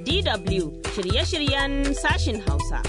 DW shirye-shiryen sashin Hausa.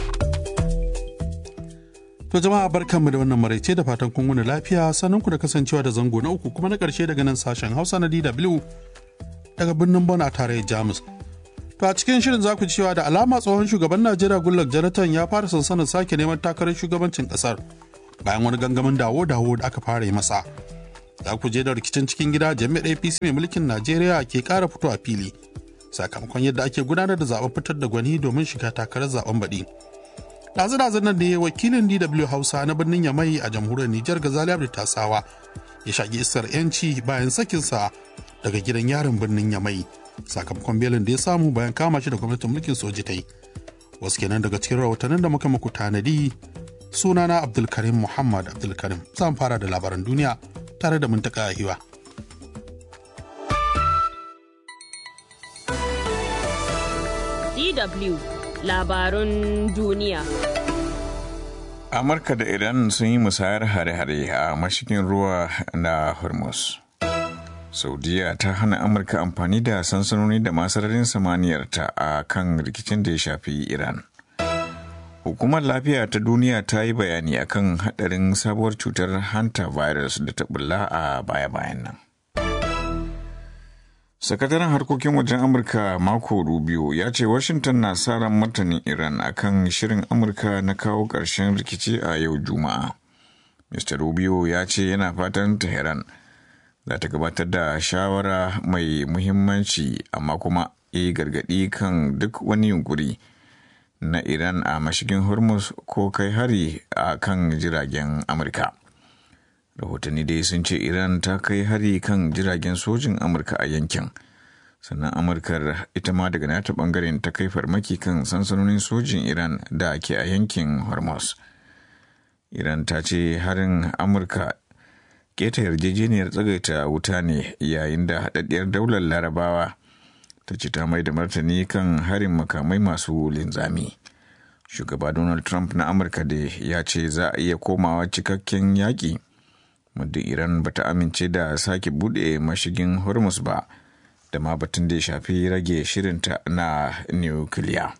To jama'a barkanmu da wannan maraice da fatan kun wuni lafiya sannan ku da kasancewa da zango na uku kuma na ƙarshe daga nan sashen Hausa na DW daga birnin Bon a tarayyar Jamus. To a cikin shirin za ku ji cewa da alama tsohon shugaban Najeriya Goodluck Jonathan ya fara sansanin sake neman takarar shugabancin ƙasar bayan wani gangamin dawo-dawo da aka fara yi masa. Za ku je da rikicin cikin gida jami'ar APC mai mulkin Najeriya ke ƙara fito a fili sakamakon yadda ake gudanar da zaben fitar da gwani domin shiga takarar zaben baɗi. ɗazu-ɗazun nan ne wakilin DW Hausa na birnin Yamai a jamhuriyar Nijar Gazali Abdi Tasawa ya shaƙi isar 'yanci bayan sakinsa daga gidan yarin birnin Yamai sakamakon belin da ya samu bayan kama shi da gwamnatin mulkin soji ta yi. Wasu kenan daga cikin rahotannin da muka muku tanadi sunana Abdulkarim Muhammad Abdulkarim zan fara da labaran duniya tare da muntaka hiwa. DW labarun duniya. Amurka da Iran sun yi musayar hare-hare a mashigin ruwa na Hormuz. Saudiya ta hana Amurka amfani da sansanoni da masararin samaniyarta a kan rikicin da ya shafi Iran. Hukumar lafiya ta duniya ta yi bayani akan hadarin sabuwar cutar hanta virus da ta bulla a baya-bayan nan. sakataren harkokin wajen amurka mako rubio ya ce washington na sa ran martanin iran akan shirin amurka na kawo ƙarshen rikici a yau juma'a mr rubio ya ce yana fatan tehran za ta gabatar da shawara mai muhimmanci amma kuma ya gargaɗi kan duk wani yunkuri na iran a mashigin hormuz ko kai hari a kan jiragen amurka rahotanni dai sun ce iran ta kai hari kan jiragen sojin amurka a yankin sannan amurkar ita ma daga nata bangaren ta kai farmaki kan sansanonin sojin iran da ke a yankin hormuz iran ta ce harin amurka keta yarjejeniyar tsagaita wuta ne yayin da haɗaɗɗiyar daular larabawa ta ce ta mai da martani kan harin makamai masu linzami shugaba donald trump na amurka da ya ce za a iya komawa cikakken yaƙi muddin iran ba ta amince da sake bude mashigin hormuz ba da ma batun da ya shafi rage shirinta na nukiliya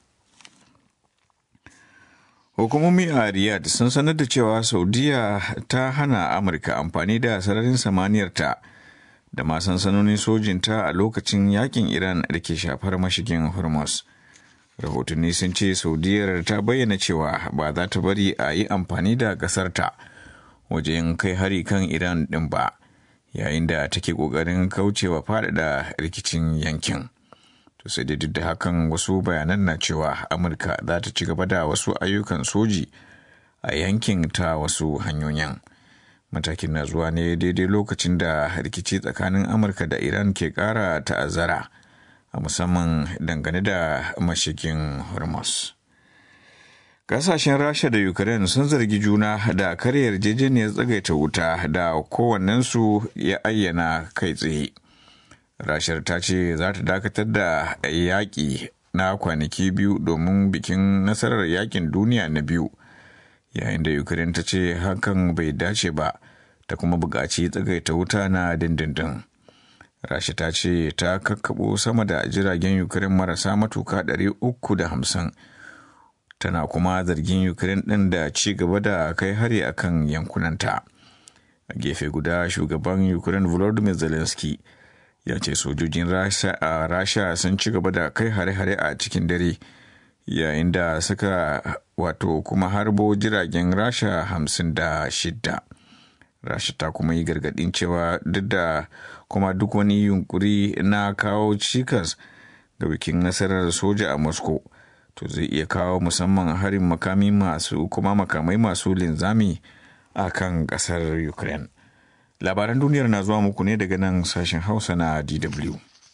hukumomi a riyadh sun sanar da cewa saudiya ta hana amurka amfani da sararin samaniyarta da ma sansanonin sojinta a lokacin yakin iran da ke shafar mashigin hormuz rahotanni sun ce saudiyar ta bayyana cewa ba za ta bari a yi amfani da ƙasarta wajen kai hari kan Iran ɗin ba, yayin da take ƙoƙarin kaucewa faɗaɗa rikicin yankin. To sai da duk da hakan wasu bayanan na cewa Amurka za ta ci gaba da wasu ayyukan soji a yankin ta wasu hanyoyin. Matakin na zuwa ne daidai lokacin da rikici tsakanin Amurka da Iran ke ƙara ta'azzara, a musamman dangane da mashigin Hormuz. Kasashen Rasha da Ukraine sun zargi juna da karya yarjejeniyar tsagaita wuta da kowannensu ya ayyana kai tsaye. Rashar ta ce za ta dakatar da yaƙi na kwanaki biyu domin bikin nasarar yaƙin duniya na biyu, yayin da Ukraine ta ce hakan bai dace ba ta kuma buƙaci tsagaita wuta na dindindin. Rasha ta ce ta kakkaɓo sama da jiragen Ukraine marasa matuka 350 tana kuma zargin ukraine ɗin da ci gaba da kai hari akan yankunanta a gefe guda shugaban ukraine volodymyr zelensky ya ce sojojin rasha sun ci gaba da kai hare-hare a cikin dare yayin da suka wato kuma harbo jiragen rasha hamsin da shidda rasha ta kuma yi gargadin cewa duk da kuma duk wani yunkuri na kawo cikas ga bikin nasarar soja a moscow to zai iya kawo musamman harin makami masu kuma makamai masu linzami a kan kasar ukraine labaran duniyar na zuwa muku ne daga nan sashen hausa na dw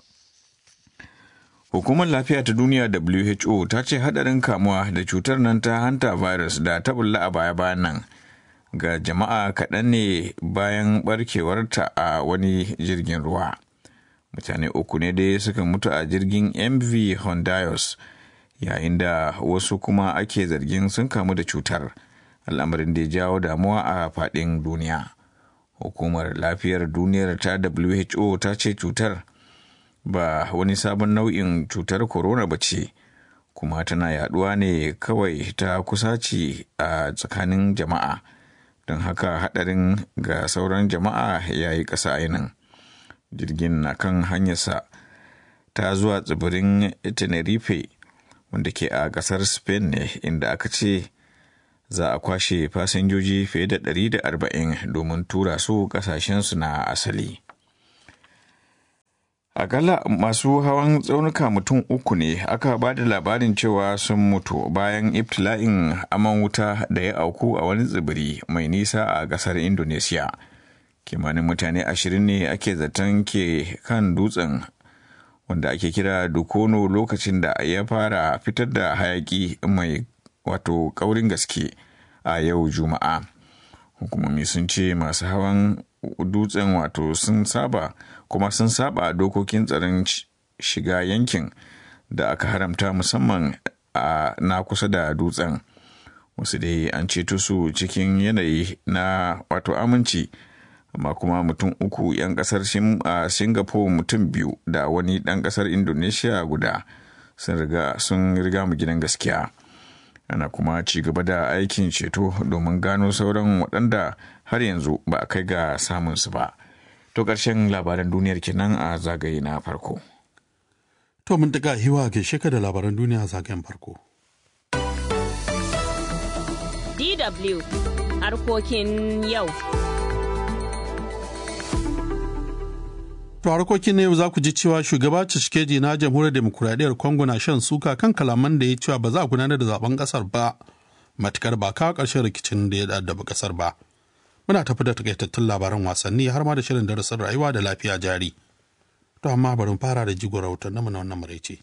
hukumar lafiya ta duniya who ta ce hadarin kamuwa da cutar nan ta hanta virus da ta bulla a baya-bayan nan ga jama'a kaɗan ne bayan barkewarta a wani jirgin ruwa mutane uku ne dai suka mutu a jirgin mv hondios yayin da wasu kuma ake zargin sun kamu da cutar al'amarin da ya jawo damuwa a faɗin duniya hukumar lafiyar duniyar ta who ta ce cutar ba wani sabon nau'in cutar corona ba ce kuma tana yaduwa ne kawai ta kusaci a tsakanin jama'a don haka hadarin ga sauran jama'a ya yi ƙasa ainihin jirgin na kan hanyarsa ta zuwa tsibirin tenerife wanda ke a ƙasar spain ne inda aka ce za a kwashe fasinjoji fiye da 140 domin tura su ƙasashensu na asali Akalla masu hawan tsaunuka mutum uku ne aka ba da labarin cewa sun mutu bayan ibtila'in aman wuta da ya auku a wani tsibiri mai nisa a ƙasar Indonesia. Kimanin mutane ashirin ne ake zaton ke kan dutsen wanda ake kira Dukono lokacin da ya fara fitar da hayaki mai wato kaurin gaske a yau Juma'a. Hukumomi sun ce masu hawan dutsen wato sun saba kuma sun saba dokokin tsaron shiga yankin da aka haramta musamman a na kusa da dutsen wasu dai an ceto su cikin yanayi na wato aminci amma kuma mutum uku 'yan kasar singapore mutum biyu da wani ɗan kasar indonesia guda sun riga mu gidan gaskiya ana kuma ci gaba da aikin ceto domin gano sauran waɗanda har yanzu ba a kai ga samunsu ba. To ƙarshen labaran duniyar kenan a zagaye na farko. To mun daga hiwa ke sheka da labaran duniya a zagayen farko. DW harkokin yau. To harkokin na yau za ku ji cewa shugaba Tshisekedi na jamhuriyar demokuraɗiyyar Congo na shan suka kan kalaman da ya cewa ba za a gudanar da zaben ƙasar ba matukar ba kawo ƙarshen rikicin da ya addaba ƙasar ba. muna tafi da takaitattun labaran wasanni har ma da shirin darasin rayuwa da lafiya jari. To amma bari fara da jigon rahoton na wannan maraice.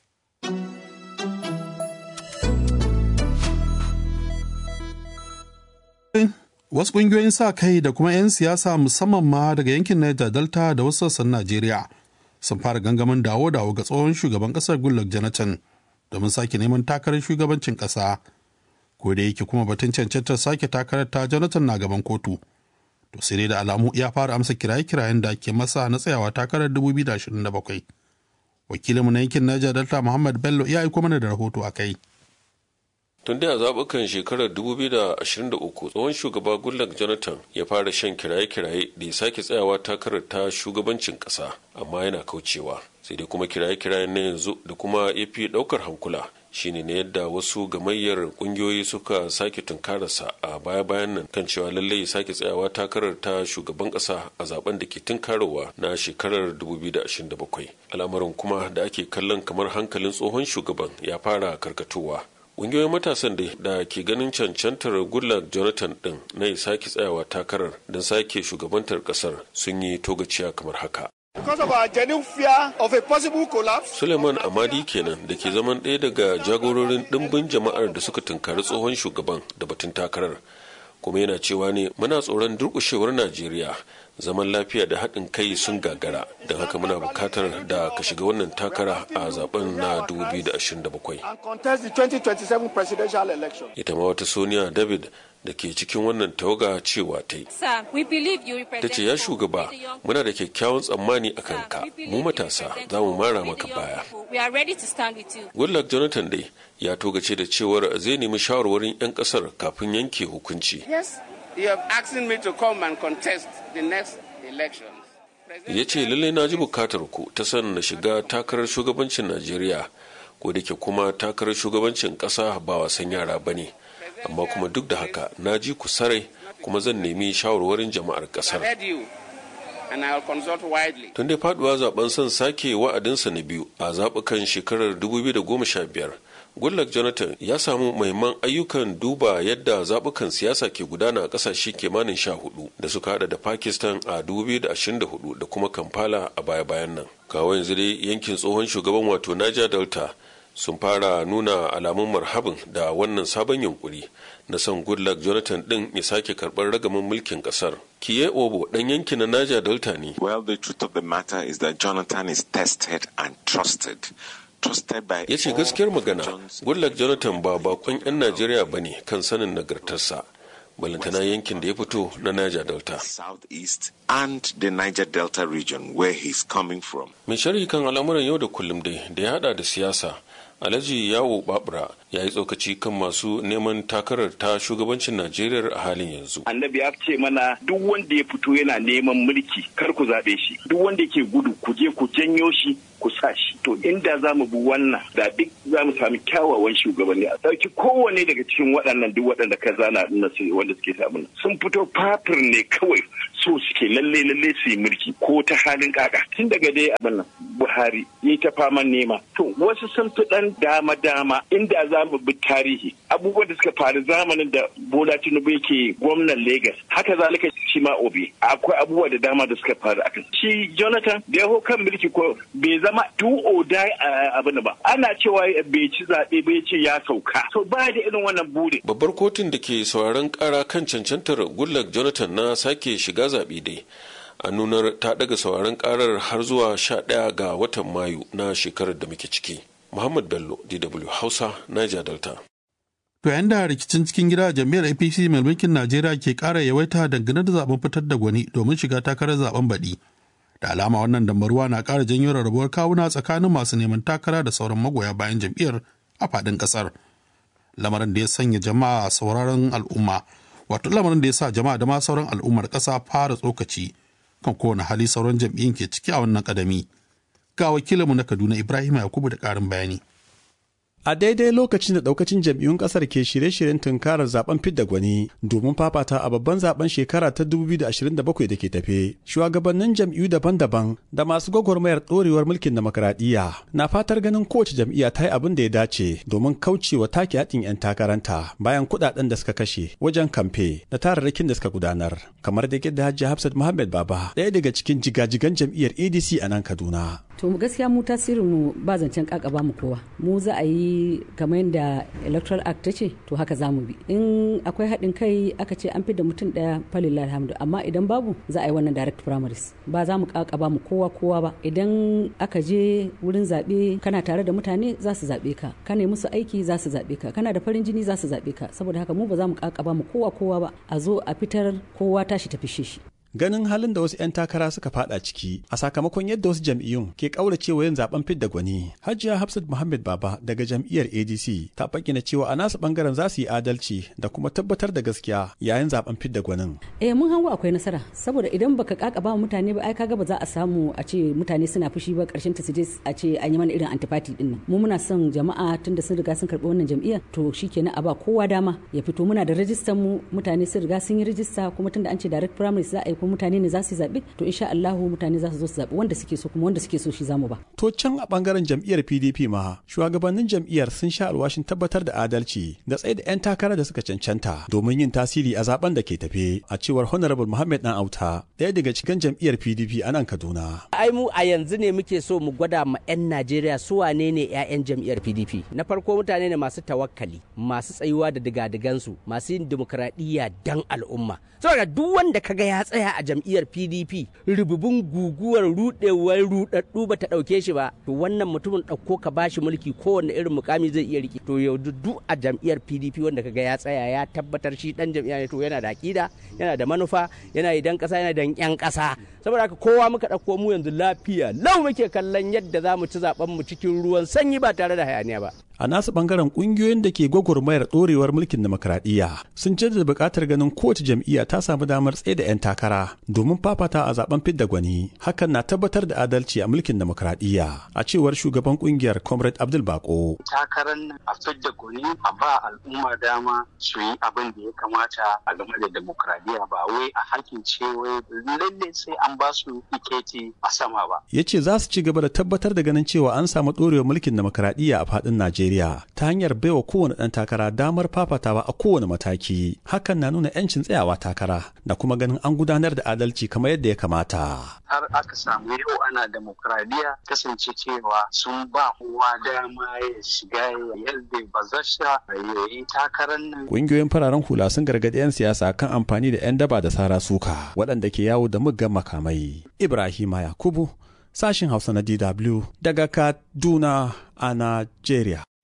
Wasu ƙungiyoyin sa kai da kuma 'yan siyasa musamman ma daga yankin Niger Delta da wasu sassan Najeriya sun fara gangamin dawo-dawo ga tsohon shugaban ƙasar Goodluck Jonathan domin sake neman takarar shugabancin ƙasa. ko da yake kuma batun cancantar sake takarar ta jonathan na gaban kotu to sai dai da alamu ya fara amsa kiraye-kirayen da ake masa na tsayawa takarar 2027 wakilinmu na yankin niger delta muhammad bello ya aiko mana da rahoto a kai tun da a zaɓukan shekarar 2023 tsohon shugaba goodluck jonathan ya fara shan kiraye-kiraye da ya sake tsayawa takarar ta shugabancin ƙasa amma yana kaucewa sai dai kuma kiraye-kirayen na yanzu da kuma ya fi ɗaukar hankula shine ne yadda wasu gamayyar kungiyoyi suka sake tunkararsa a baya-bayan nan kan cewa lallai ya sake tsayawa takarar ta shugaban kasa a zaben da ke tunkarowa na shekarar 2027 al'amarin kuma da ake kallon kamar hankalin tsohon shugaban ya fara karkatowa ƙungiyoyin matasan da ke ganin cancantar goodluck jonathan din na ya sake tsayawa takarar don sake shugabantar kasar sun yi togaciya kamar haka Because of our genuine fear of a possible collapse. Suleiman Amadi kenan da ke zaman ɗaya daga jagororin ɗimbin jama'ar da suka tunkari tsohon shugaban da batun takarar. Kuma yana cewa ne muna tsoron durƙushewar Najeriya zaman lafiya da haɗin kai sun gagara don haka muna bukatar da ka shiga wannan takara a zaben na 2027. And contest the 2027 presidential election. Ita ma wata Sonia David da ke cikin wannan tawaga cewa ta yi. Ta ce ya shugaba muna da kyakkyawan tsammani a kanka mu matasa za mu mara maka baya. Goodluck Jonathan dai ya togace da cewar zai nemi shawarwarin 'yan kasar kafin yanke hukunci. Yes, you have asked me to come and contest the next elections. Ya ce lallai na ji bukatar ku ta san na shiga takarar shugabancin Najeriya ko da ke kuma takarar shugabancin ƙasa ba wasan yara ba ne. amma kuma duk da haka na ji ku sarai kuma zan nemi shawarwarin jama'ar kasar tun dai faduwa zaben son sake wa'adinsa na biyu a zaɓukan shekarar 2015 goodluck jonathan ya samu mahimman ayyukan duba yadda zaɓukan siyasa ke gudana a ƙasashe kimanin sha hudu da suka hada da pakistan a 2024 da kuma kampala a baya-bayan nan kawo yanzu dai yankin tsohon shugaban wato niger delta sun fara nuna alamun marhabin da wannan sabon yunkuri na son goodluck jonathan din ya sake karɓar ragaman mulkin ƙasar kiye obo ɗan yankin na naja delta ne well the truth of the matter is that jonathan is tested and trusted ya ce gaskiyar magana goodluck jonathan ba bakon 'yan najeriya ba ne kan sanin nagartarsa balantana yankin da ya fito na Niger Delta. Southeast and the Niger Delta region where he's coming from. Mai sharhi kan al'amuran yau da kullum dai da ya hada da siyasa Alhaji Yawo Babura ya yi tsokaci kan masu neman takarar ta shugabancin Najeriya a halin yanzu. Annabi ya ce mana duk wanda ya fito yana neman mulki kar ku zaɓe shi. Duk wanda ke gudu ku je ku janyo shi ku sa shi. To inda za mu bi wannan da duk za mu sami kyawawan shugabanni a ɗauki kowane daga cikin waɗannan duk waɗanda ka zana na wanda suke samu sun fito fafir ne kawai so suke lalle lalle su yi mulki ko ta halin kaka tun daga dai abin nan Buhari yi ta faman nema. To wasu sun fi ɗan dama dama inda za mu bi tarihi abubuwan da suka faru zamanin da Bola Tinubu yake gwamnan Legas haka zalika shi ma Obi akwai abubuwa da dama da suka faru akan shi Jonathan da ya kan mulki ko bai zama do or die abin ba ana cewa bai ci zaɓe bai ce ya sauka to ba da irin wannan buri Babbar kotun da ke sauraron kara kan cancantar Goodluck Jonathan na sake shiga zaɓe dai a nunar ta daga sauraron karar har zuwa 11 ga watan Mayu na shekarar da muke ciki. Muhammad Bello, DW Hausa, Niger Delta. To yayin da rikicin cikin gida jam'iyyar APC mai mulkin Najeriya ke ƙara yawaita dangane da zaben fitar da gwani domin shiga takarar zaben baɗi. Da alama wannan dambaruwa na ƙara janyo rarrabuwar kawuna tsakanin masu neman takara da sauran magoya bayan jam'iyyar a faɗin ƙasar. Lamarin da ya sanya jama'a sauraron al'umma, wato lamarin da ya sa jama'a da ma sauran al'ummar ƙasa fara tsokaci kan kowane hali sauran jam'iyyun ke ciki a wannan ƙadami. Ga wakilinmu na Kaduna Ibrahim Yakubu da ƙarin bayani. A daidai lokacin da daukacin jam'iyyun kasar ke shirye-shiryen tunkarar zaben fidda gwani domin fafata a babban zaben shekara ta 2027 da ke tafe, shugabannin jam'iyyu daban-daban da masu gwagwarmayar ɗorewar mulkin demokradiyya na fatar ganin kowace jam'iyya ta yi abin da ya dace domin kaucewa take haɗin 'yan takaranta bayan kuɗaɗen da suka kashe wajen kamfe da tararrakin da suka gudanar, kamar da yadda Hajji Hafsat Muhammad Baba ɗaya daga cikin jigajigan jam'iyyar ADC a nan Kaduna. To gaskiya mu tasirin mu ba zancen kakaba mu kowa. Mu za a yi kamar yadda Electoral Act ta ce to haka za mu bi. In akwai haɗin kai aka ce an fi da mutum ɗaya falillah alhamdu amma idan babu za a yi wannan direct primaries. Ba za mu kakaba mu kowa kowa ba. Idan aka je wurin zaɓe kana tare da mutane za su zaɓe ka. Kana musu aiki za su zaɓe ka. Kana da farin jini za su zaɓe ka. Saboda haka mu ba za mu kakaba mu kowa kowa ba. A zo a fitar kowa tashi tafi shi. ganin halin da wasu 'yan takara suka fada ciki a sakamakon yadda wasu jam'iyyun ke kauracewa yin zaben fidda gwani hajiya hafsat muhammad baba daga jam'iyyar adc ta bayyana cewa a nasu bangaren za su yi adalci da kuma tabbatar da gaskiya yayin zaben fidda gwanin eh mun hango akwai nasara saboda idan baka kakaba mutane ba ai kaga ba za a samu a ce mutane suna fushi ba karshen ta su je a ce an yi mana irin antifati din nan mu muna son jama'a tunda sun riga sun karbi wannan jam'iyyar to shikenan a ba kowa dama ya fito muna da rajistar mu mutane sun riga sun yi rajista kuma tunda an ce direct primary za a yi kuma mutane ne za su zaɓi to insha Allahu mutane za su zo su zaɓi wanda suke so kuma wanda suke so shi zamu ba. To can a bangaren jam'iyyar PDP ma shugabannin jam'iyyar sun sha alwashin tabbatar da adalci da tsaye da 'yan takara da suka cancanta domin yin tasiri a zaben da ke tafe a cewar Honorable Muhammad Dan Auta ɗaya daga cikin jam'iyyar PDP a nan Kaduna. Ai mu a yanzu ne muke so mu gwada ma 'yan Najeriya su wane ne 'ya'yan jam'iyyar PDP. Na farko mutane ne masu tawakkali, masu tsayuwa da digadigansu, masu yin dimokuraɗiyya dan al'umma. Saboda duk wanda kaga ya tsaya a jam'iyyar PDP rububin guguwar rudewar rudaddu ba ta dauke shi ba to wannan mutumin dauko ka bashi mulki kowanne irin mukami zai iya riki to yau duk a jam'iyyar PDP wanda kaga ya tsaya ya tabbatar shi dan jam'iyya ne to yana da akida yana da manufa yana idan kasa yana da yan kasa saboda haka kowa muka dauko mu yanzu lafiya lau muke kallon yadda za mu ci zaben mu cikin ruwan sanyi ba tare da hayaniya ba a nasu bangaren kungiyoyin da ke gwagwarmayar dorewar mulkin demokradiyya sun jaddada buƙatar ganin kowace jam'iyya ta samu damar tsaye da 'yan takara domin fafata a zaben fidda gwani hakan na tabbatar da adalci a mulkin demokradiyya a cewar shugaban kungiyar comrade abdul bako takarar nan a fidda gwani a ba al'umma dama su yi abin da ya kamata a game da demokradiyya ba wai a hakin ce wai lalle sai an ba su tiketi a sama ba ya ce za su ci gaba da tabbatar da ganin cewa an samu dorewar mulkin demokradiyya a faɗin najeriya Najeriya ta hanyar baiwa kowane ɗan takara damar fafatawa a kowane mataki. Hakan na nuna 'yancin tsayawa takara da kuma ganin an gudanar da adalci kamar yadda ya kamata. Har aka samu yau ana demokradiyya kasance cewa sun ba kowa dama ya shiga ya yalda bazasha ya yi takarar nan. Ƙungiyoyin fararen hula sun gargaɗi 'yan siyasa kan amfani da 'yan daba da sara suka waɗanda ke yawo da muggan makamai. Ibrahima Yakubu sashin Hausa na DW daga Kaduna a Najeriya.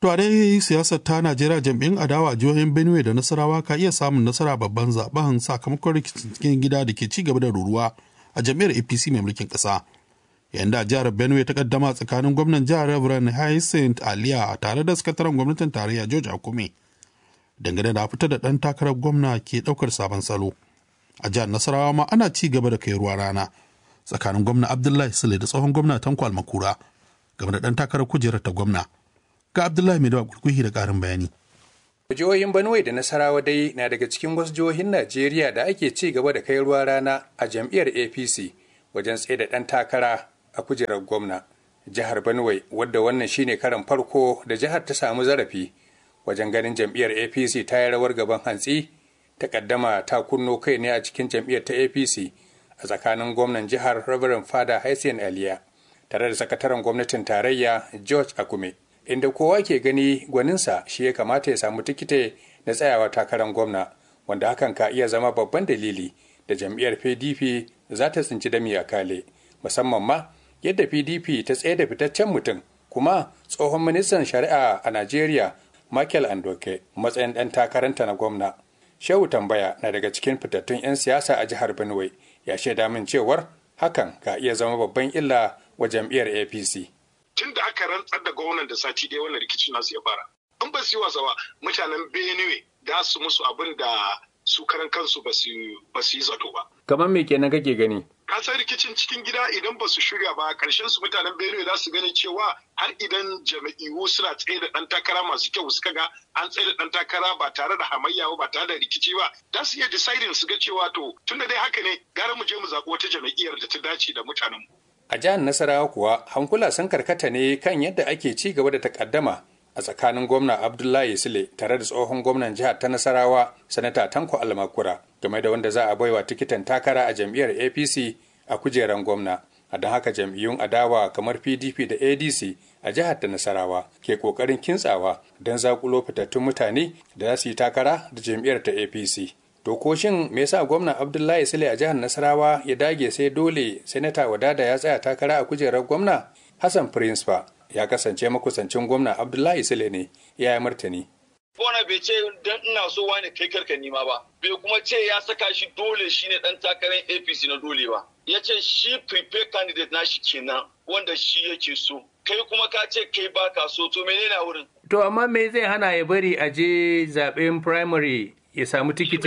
To a dai siyasar ta Najeriya jam'in adawa a jihohin Benue da Nasarawa ka iya samun nasara babban zaben sakamakon rikicin cikin gida da ke ci gaba da ruruwa a jam'iyyar APC mai mulkin ƙasa. Yayin da jihar Benue ta kaddama tsakanin gwamnan jihar Reverend Hyacinth Aliya tare da sakataren gwamnatin tarayya George Akume. Dangane da fitar da ɗan takarar gwamna ke ɗaukar sabon salo. A jihar Nasarawa ma ana ci gaba da kai ruwa rana tsakanin gwamna Abdullahi Sule da tsohon gwamna Tanko Almakura game da ɗan takarar kujerar ta gwamna. ga Abdullahi Mai Dawa Kurkuhi da ƙarin bayani. Jihohin Benue da Nasarawa dai na daga cikin wasu jihohin Najeriya da ake ci gaba da kai ruwa rana a jam'iyyar APC wajen tsaye da ɗan takara a kujerar gwamna. Jihar Benue wadda wannan shine karan farko da jihar ta samu zarafi wajen ganin jam'iyyar APC ta yi rawar gaban hantsi ta kaddama ta kunno kai ne a cikin jam'iyyar ta APC a tsakanin gwamnan jihar Reverend Fada Haisin Aliya tare da sakataren gwamnatin tarayya George Akume. inda kowa ke gani gwaninsa shi ya kamata ya samu tikite na tsayawa takarar gwamna wanda hakan ka iya zama babban dalili da jam'iyyar pdp za ta tsinci dami a kale musamman ma yadda pdp ta tsaye da fitaccen mutum kuma tsohon ministan shari'a a najeriya michael andoke matsayin ɗan takaranta na gwamna shehu tambaya na daga cikin fitattun 'yan siyasa a jihar benue ya shaida min cewar hakan ka iya zama babban illa wa jam'iyyar apc tun da aka rantsar da gwamnan da sati ɗaya wannan rikicin nasu ya fara an ba su yi wasa ba mutanen benue da su musu abin da su karan kansu ba su yi zato ba kamar me kenan kake gani ka san rikicin cikin gida idan ba su shirya ba karshen su mutanen benue za su gani cewa har idan jama'iyu suna tsaye da ɗan takara masu kyau suka ga an tsaye da ɗan takara ba tare da hamayya ba tare da rikici ba za su iya deciding su ga cewa to tunda dai haka ne gara mu je mu zaɓi wata jama'iyyar da ta dace da mutanen mu A jihar Nasarawa kuwa hankula sun karkata ne kan yadda ake ci gaba da takaddama a tsakanin gwamna Abdullahi Sule tare da tsohon gwamnan jihar ta Nasarawa Sanata Tanko Almakura game da wanda za a baiwa tikitin takara a jam'iyyar APC a kujeran gwamna. A don haka jam'iyyun adawa kamar PDP da ADC a jihar ta Nasarawa ke kokarin kintsawa don zakulo fitattun mutane da za su yi takara da jam'iyyar ta APC. To ko shin me yasa gwamna Abdullahi Sule a jihar Nasarawa ya dage sai dole Sanata Wadada ya tsaya takara a kujerar gwamna? Hassan Prince fa ya kasance makusancin gwamna Abdullahi Sule ne ya yi martani. Bona bai ce dan ina so wani kai karka nima ba, bai kuma ce ya saka shi dole shi ne dan takarar APC na dole ba. Ya ce shi prepare candidate na shi kenan wanda shi yake so. Kai kuma ka ce kai baka so to menene a wurin? To amma me zai hana ya bari a je zaben primary ya samu tikiti.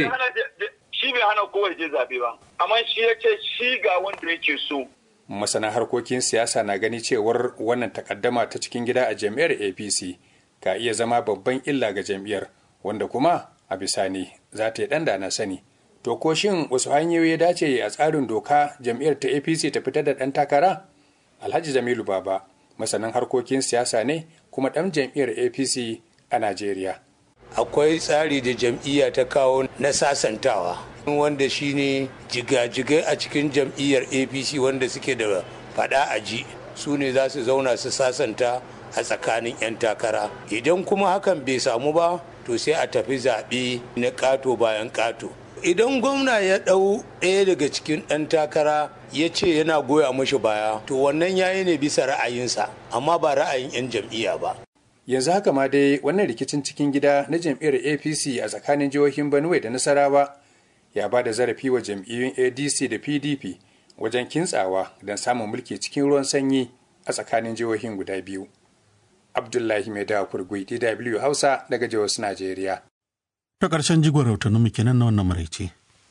Shi bai hana kowa je zaɓe ba, amma shi ya ce shi ga wanda yake so. Masana harkokin siyasa na gani cewar wannan takaddama ta cikin gida a jam'iyyar APC ka iya zama babban illa ga jam'iyyar wanda kuma a bisani za ta yi ɗan na sani. To ko shin wasu hanyoyi ya dace a tsarin doka jam'iyyar ta APC ta fitar da ɗan takara? Alhaji Jamilu Baba masanin harkokin siyasa ne kuma ɗan jam'iyyar APC a Najeriya. akwai tsari da jam'iyya ta kawo na sasantawa wanda shine jigajigai a cikin jam'iyyar apc wanda suke da fada a ji su ne za su zauna su sasanta a tsakanin 'yan takara idan kuma hakan bai samu ba to sai a tafi zaɓe na ƙato bayan ƙato idan gwamna ya ɗau ɗaya daga cikin ɗan takara ya ce yana goya mashi baya to wannan yayi ne bisa ra'ayinsa amma ba ra'ayin 'yan jam'iyya ba yanzu haka ma dai wannan rikicin cikin gida na jam'iyyar apc a tsakanin jihohin benue da nasarawa ya ba da zarafi wa jam'iyyun adc da pdp wajen kintsawa don samun mulki cikin ruwan sanyi a tsakanin jihohin guda biyu abdullahi mai dawa kurgui dw hausa daga jihar najeriya ta ƙarshen jigon rahotannin mu kenan na wannan maraice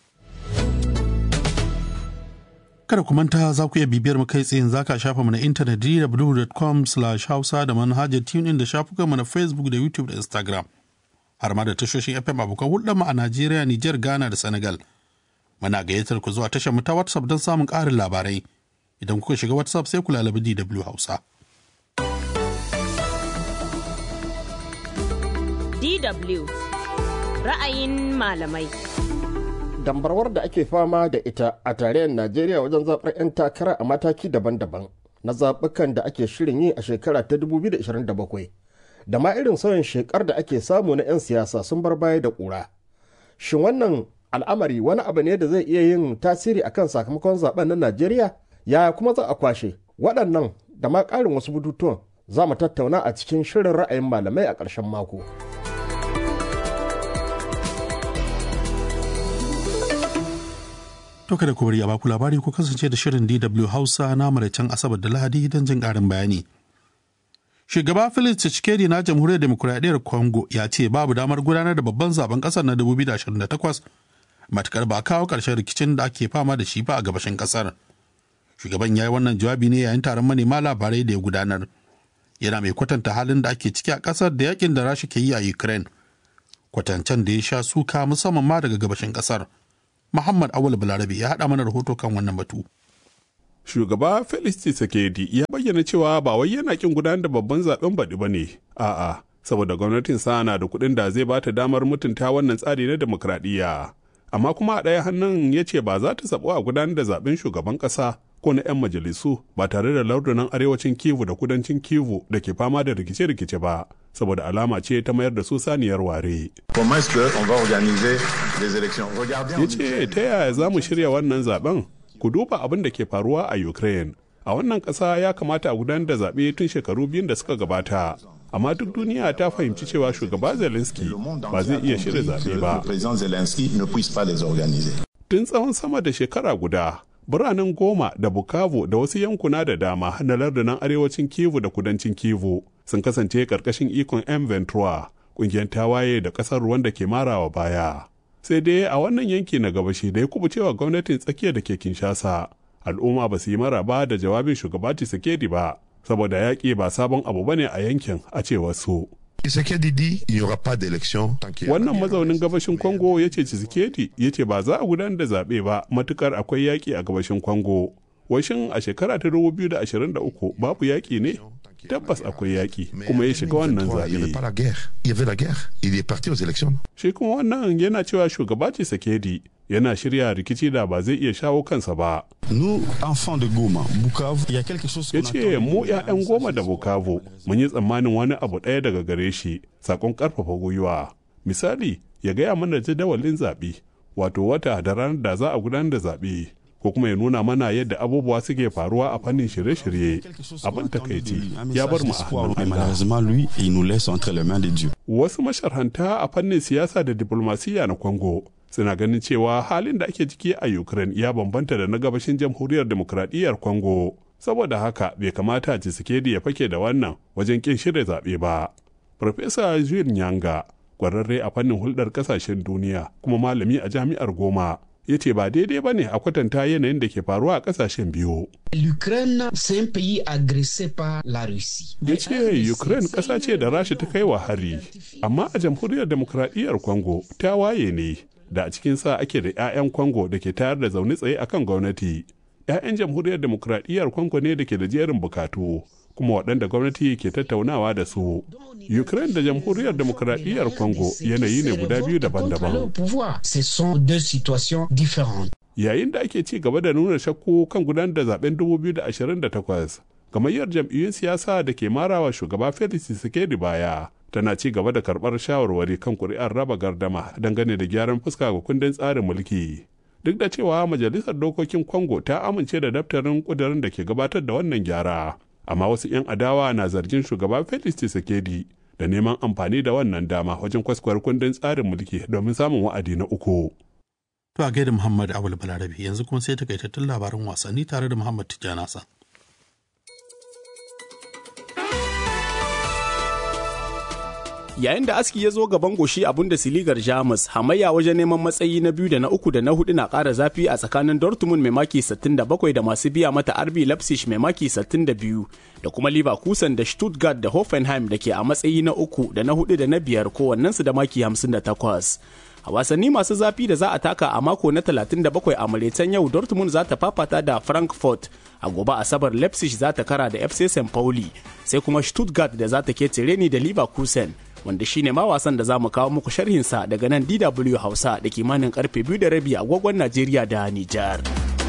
kada ku manta za ku iya bibiyar mu kai tsayin zaka shafa mu na intanet dw.com hausa da manhajar tunin da shafukan mu na facebook da youtube da instagram har ma da tashoshin fm abokan hulɗar mu a najeriya niger ghana da senegal muna gayyatar ku zuwa tashar mu ta whatsapp don samun ƙarin labarai idan kuka shiga whatsapp sai ku lalabi dw hausa DW ra'ayin malamai. dambarwar da ake fama da ita a tarayyar najeriya wajen zaɓar 'yan takara a mataki daban-daban na zaɓukan da ake shirin yi a shekara ta 2027 da ma irin sauyin shekar da ake samu na 'yan siyasa sun bar baya da ƙura shin wannan al'amari wani abu ne da zai iya yin tasiri akan sakamakon zaben na najeriya yaya kuma za a kwashe waɗannan da ma ƙarin wasu bututuwan za mu tattauna a cikin shirin ra'ayin malamai a ƙarshen mako. To kada ku bari a baku labari ku kasance da shirin DW Hausa na maraicen Asabar da Lahadi don jin ƙarin bayani. Shugaba Felix Tshisekedi na Jamhuriyar Demokuraɗiyyar Congo ya ce babu damar gudanar da babban zaben ƙasar na 2028 matukar ba kawo ƙarshen rikicin da ake fama da shi ba a gabashin ƙasar. Shugaban ya yi wannan jawabi ne yayin taron manema labarai da ya gudanar. Yana mai kwatanta halin da ake ciki a ƙasar da yakin da Rasha ke yi a Ukraine. Kwatancen da ya sha suka musamman ma daga gabashin ƙasar. Muhammad Awul Balarabe ya haɗa mana rahoto kan wannan batu. Shugaba Felix Tshisekedi ya bayyana cewa ba wai yana kin gudanar da babban zaben baɗi ba ne, a'a, saboda gwamnatin sa na da kuɗin da zai bata damar mutunta wannan tsari na demokradiyya. Amma kuma a ɗaya hannun ya ce ba za ta sabo a gudanar da zaben shugaban ƙasa ko na 'yan majalisu ba tare da lardunan arewacin Kivu da kudancin Kivu da ke fama da rikice-rikice ba, saboda alama ce ta mayar da su saniyar ware. Ya ce ta yaya za mu shirya wannan zaben? Ku duba abin da ke faruwa a Ukraine. A wannan ƙasa ya kamata a gudanar da zaɓe tun shekaru biyun da suka gabata. Amma duk duniya ta fahimci cewa shugaba Zelensky ba zai iya shirya zaɓe ba. Tun tsawon sama da shekara guda, biranen goma da bukavu da wasu yankuna da dama na lardunan arewacin kivu da kudancin kivu sun kasance karkashin ikon m ventura kungiyar tawaye da kasar ruwan da ke marawa baya sai dai a wannan yanki na gabashi da ya kubucewa gwamnatin tsakiya da ke kinshasa al'umma ba su yi maraba da jawabin shugaba Tshisekedi ba saboda yaƙi ba sabon abu bane a yankin a cewar su Wannan mazaunin gabashin Congo ya ce Tshisekedi ya ce ba za a gudanar da zaɓe ba matukar akwai yaƙi a gabashin Congo. Washin a shekara ta 2023 babu yaƙi ne? Tabbas akwai yaƙi kuma ya shiga wannan zaɓe. Shi kuma wannan yana cewa shugaba Tshisekedi yana shirya rikici da ba zai iya shawo kansa ba. Ya ce mu 'ya'yan goma da Bukavu mun yi tsammanin wani abu ɗaya daga gare shi sakon ƙarfafa gwiwa. Misali ya gaya mana jadawalin zaɓe wato wata da ranar da za a gudanar da zaɓe. ko kuma ya nuna mana yadda abubuwa suke faruwa a fannin shirye-shirye abin takaici ya bar mu a hannun Wasu masharhanta a fannin siyasa da diplomasiya na Congo suna ganin cewa halin da ake ciki a Ukraine ya bambanta da na gabashin jamhuriyar demokradiyyar Congo. Saboda haka bai kamata Tshisekedi ya fake da wannan wajen kin shirya zaɓe ba. Farfesa Jules Nyanga, kwararre a fannin hulɗar ƙasashen duniya kuma malami a jami'ar Goma, ya ce ba daidai ba ne a kwatanta yanayin da ke faruwa a ƙasashen biyu. L'Ukraine, c'est un pays agressé par la Russie. Ya ce Ukraine ƙasa ce da Rasha ta kai wa hari, amma a jamhuriyar demokradiyyar Congo ta waye ne. da a cikin sa ake da 'ya'yan Congo da ke tayar da zaune tsaye akan gwamnati. 'Ya'yan jamhuriyar demokradiyyar Congo ne da ke da jerin bukatu, kuma waɗanda gwamnati ke tattaunawa da su. Ukraine da jamhuriyar demokradiyyar Congo yanayi ne guda biyu daban-daban. Yayin da ake ci gaba da nuna shakku kan gudanar da zaben 2028, gamayyar jam'iyyun siyasa da ke marawa shugaba Felix Tshisekedi baya tana ci gaba da karɓar shawarwari kan kuri'ar raba gardama dangane da gyaran fuska ga kundin tsarin mulki. Duk da cewa Majalisar Dokokin Congo ta amince da daftarin ƙudurin da ke gabatar da wannan gyara, amma wasu 'yan adawa na zargin shugaba Felix Tshisekedi da neman amfani da wannan dama wajen kwaskwar kundin tsarin mulki domin samun wa'adi na uku. To a gaida Muhammad Awul Balarabe yanzu kuma sai takaitattun labaran wasanni tare da Muhammad Tijjanasa. yayin da aski ya zo gaban goshi a Bundesligar Jamus hamayya wajen neman matsayi na biyu da na uku da na hudu na ƙara zafi a tsakanin Dortmund mai maki 67 da masu biya mata RB Leipzig mai maki 62 da kuma Leverkusen da Stuttgart da Hoffenheim da ke a matsayi na uku da na hudu da na biyar kowannensu da maki 58. A wasanni masu zafi da za a taka a mako na 37 a Mauritania yau Dortmund za ta fafata da Frankfurt a gobe Asabar Leipzig za ta kara da FC St. Pauli sai kuma Stuttgart da za ta kece reni da Leverkusen wanda shine ma wasan da za mu kawo muku sharhinsa daga nan DW Hausa da kimanin karfe biyu da rabi agogon Najeriya da Nijar.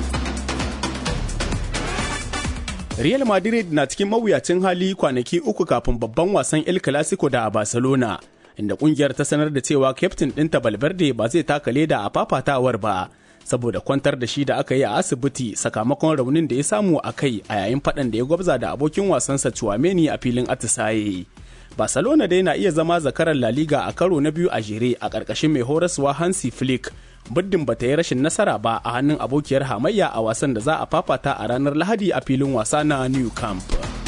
Real Madrid na cikin mawuyacin hali kwanaki uku kafin babban wasan El Clasico da a Barcelona, inda kungiyar ta sanar da cewa kyaftin ɗinta Valverde ba zai taka leda a fafatawar ba, saboda kwantar da shi da aka yi a asibiti sakamakon raunin da ya samu a kai a yayin faɗan da ya gwabza da abokin wasansa Chouameni a filin atisaye. Barcelona dai na iya zama zakarar La Liga a karo na biyu a jere a ƙarƙashin mai horaswa Hansi Flick muddin bata yi rashin nasara ba a hannun abokiyar hamayya a wasan da za a fafata a ranar Lahadi a filin wasa na New Camp.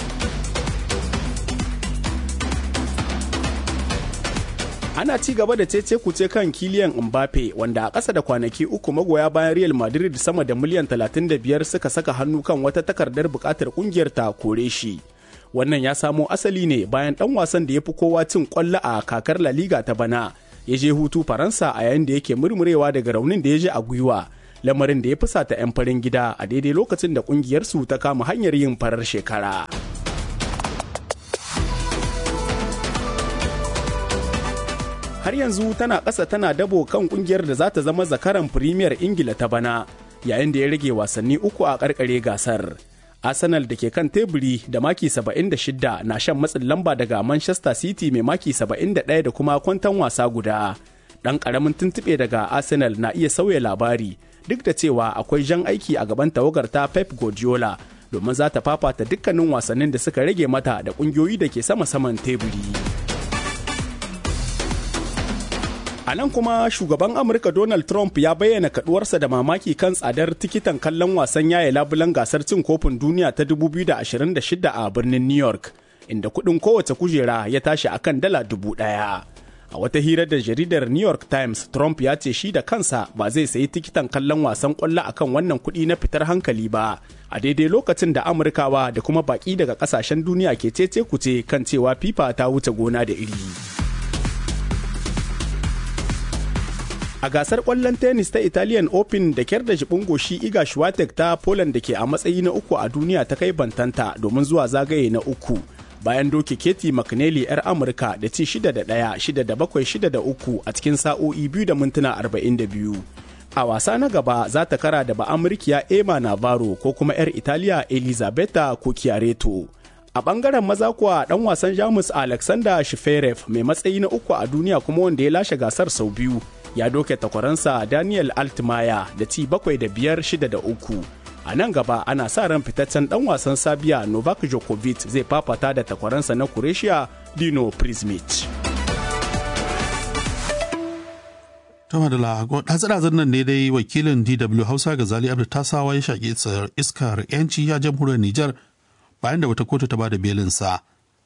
ana ci gaba da cece kuce kan kiliyan mbappe wanda a ƙasa da kwanaki uku magoya bayan real madrid sama da miliyan 35 suka saka hannu kan wata takardar buƙatar ƙungiyar ta kore shi wannan ya samo asali ne bayan ɗan wasan da ya fi kowa cin ƙwallo a kakar la liga ta bana ya je hutu faransa a yayin da yake murmurewa daga raunin da ya je a gwiwa lamarin da ya fusata 'yan farin gida a daidai lokacin da ƙungiyarsu ta kama hanyar yin farar shekara. har yanzu tana ƙasa tana dabo kan kungiyar da za ta zama zakaran Premier Ingila ta bana yayin da ya rage wasanni uku a ƙarƙare gasar. Arsenal da ke kan teburi da maki 76 na shan matsin lamba daga Manchester City mai maki 71 da kuma kwantan wasa guda. Ɗan ƙaramin tuntuɓe daga Arsenal na iya sauya labari duk da cewa akwai jan aiki a gaban tawagar ta Pep Guardiola domin za ta fafata dukkanin wasannin da suka rage mata da ƙungiyoyi da ke sama-saman teburi. A nan kuma shugaban Amurka Donald Trump ya bayyana kaduwarsa da mamaki kan tsadar tikitan kallon wasan yaye labulan gasar cin kofin duniya ta 2026 a birnin New York, inda kuɗin kowace kujera ya tashi akan dala dubu ɗaya. A wata hira da jaridar New York Times, Trump ya ce shi da kansa ba zai sayi tikitan kallon wasan ƙwallo akan wannan kuɗi na fitar hankali ba, a daidai lokacin da Amurkawa da kuma baƙi daga ƙasashen duniya ke cece kuce kan cewa FIFA ta wuce gona da iri. A gasar ƙwallon tennis ta Italian Open da kyar da jibin goshi Iga Swiatek ta Poland da ke a matsayi na uku a duniya ta kai bantanta domin zuwa zagaye na uku. Bayan doke Katie McNally 'yar Amurka da ci 6 da 1, 6 da 7, 6 da 3 a cikin sa'o'i biyu da mintuna 42. A wasa na gaba za ta kara da ba'amurkiya Emma Navarro ko kuma 'yar Italiya Elisabetta Cucchiaretto. A bangaren maza kuwa dan wasan Jamus Alexander Shferev mai matsayi na uku a duniya kuma wanda ya lashe gasar sau biyu ya doke takwaransa Daniel Altmaya da ci bakwai da biyar shida da uku. A nan gaba ana sa ran fitaccen dan wasan Sabiya Novak Djokovic zai fafata da takwaransa na Croatia Dino Prismic. Tama da ɗatsir nan ne dai wakilin DW Hausa ga Zali Abdu Tasawa ya shaƙi iskar 'yanci a jamhuriyar Nijar bayan da wata kotu ta bada belinsa.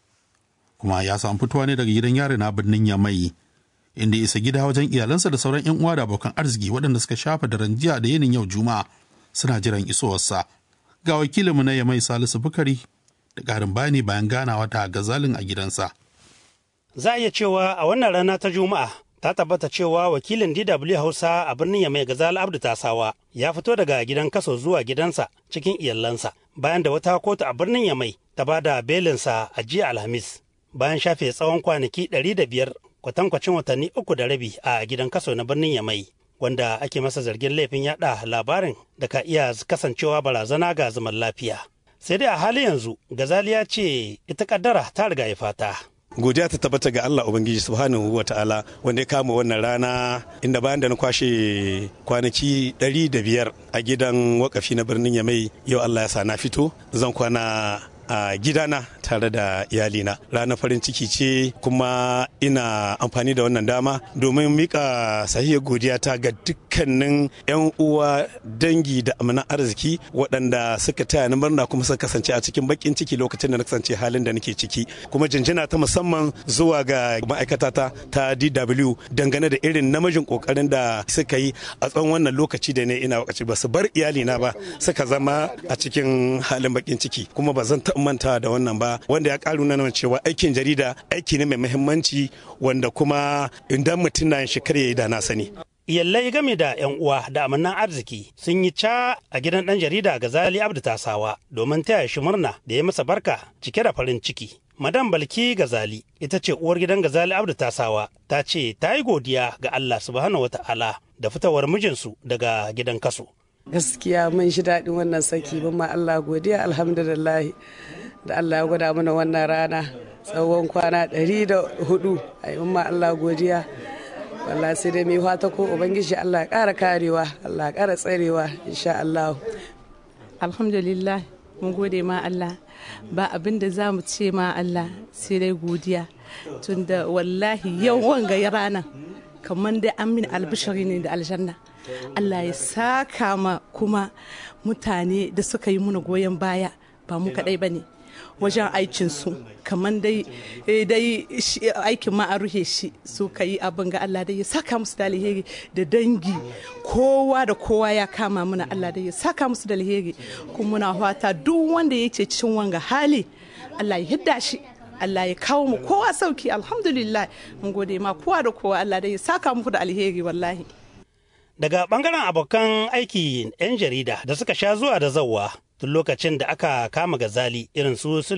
Kuma ya samu fitowa ne daga gidan yari na birnin Yamai. inda isa gida wajen iyalansa da sauran 'yan uwa da abokan arziki waɗanda suka shafa daren jiya da yinin yau juma'a suna jiran isowarsa ga wakilinmu na yamai salisu bukari da ƙarin bayani bayan ganawa ta gazalin a gidansa za a iya cewa a wannan rana ta juma'a ta tabbata cewa wakilin dw hausa a birnin yamai gazal abdu tasawa ya fito daga gidan kaso zuwa gidansa cikin iyalansa bayan da wata kotu a birnin yamai ta ba da belinsa a jiya alhamis bayan shafe tsawon kwanaki ɗari da biyar kwatankwacin watanni uku da rabi a gidan kaso na birnin Yamai wanda ake masa zargin laifin yada labarin da ka iya kasancewa barazana ga zaman lafiya. Sai dai a hali yanzu Gazali ya ce ita kaddara ta riga ya fata. godiya ta tabbata ga Allah Ubangiji subhanahu wa ta'ala wanda ya kama wannan rana inda bayan da na kwashe kwanaki ɗari da biyar a gidan wakafi na birnin Yamai yau Allah ya sa na fito zan kwana a gidana tare da iyalina ranar farin ciki ce kuma ina amfani da wannan dama domin mika sahihar godiya ta ga dukkanin 'yan uwa dangi da amana arziki waɗanda suka taya ni murna kuma suka kasance a cikin bakin ciki lokacin da na kasance halin da nake ciki kuma jinjina ta musamman zuwa ga ma'aikata ta ta DW dangane da irin namijin kokarin da suka yi a tsawon wannan lokaci da ne ina wakaci ba su bar iyalina ba suka zama a cikin halin bakin ciki kuma ba zan manta da wannan ba wanda ya karu na cewa aikin jarida aiki ne mai muhimmanci wanda kuma idan mutum na shi kar ya yi da na sani Iyallai game da 'yan uwa da amannan arziki sun yi ca a gidan ɗan jarida Gazali Abdu Tasawa domin taya shi murna da ya masa barka cike da farin ciki. Madam Balki Gazali ita ce uwar gidan Gazali Abdu Tasawa ta ce ta yi godiya ga Allah subhanahu wata'ala da fitowar mijinsu daga gidan kaso. Gaskiya mun shi daɗin wannan saki mun ma Allah godiya alhamdulillah da Allah ya gwada mana wannan rana tsawon kwana ɗari da hudu a yi ma Allah godiya wallahi sai dai mai fata ko ubangiji Allah ya ƙara karewa Allah ya ƙara tsarewa insha Allah alhamdulillah mun gode ma Allah ba abin da za mu ce ma Allah sai dai godiya tunda wallahi yau wanga ya rana kamar dai an min albishari ne da aljanna Allah ya saka ma kuma mutane da suka yi muna goyon baya ba mu kaɗai ba ne wajen aikinsu kamar dai dai aikin ma a ruhe shi su ka yi abin ga Allah dai ya saka musu da alheri da dangi kowa da kowa ya kama muna Allah dai ya saka musu da alheri kuma muna fata duk wanda ya ce cikin wanga hali Allah ya hidda shi Allah ya kawo mu kowa sauki alhamdulillah mun gode ma kowa da kowa Allah dai ya saka muku da alheri wallahi daga bangaren abokan aiki 'yan jarida da suka sha zuwa da zawa tun lokacin da aka kama gazali irin su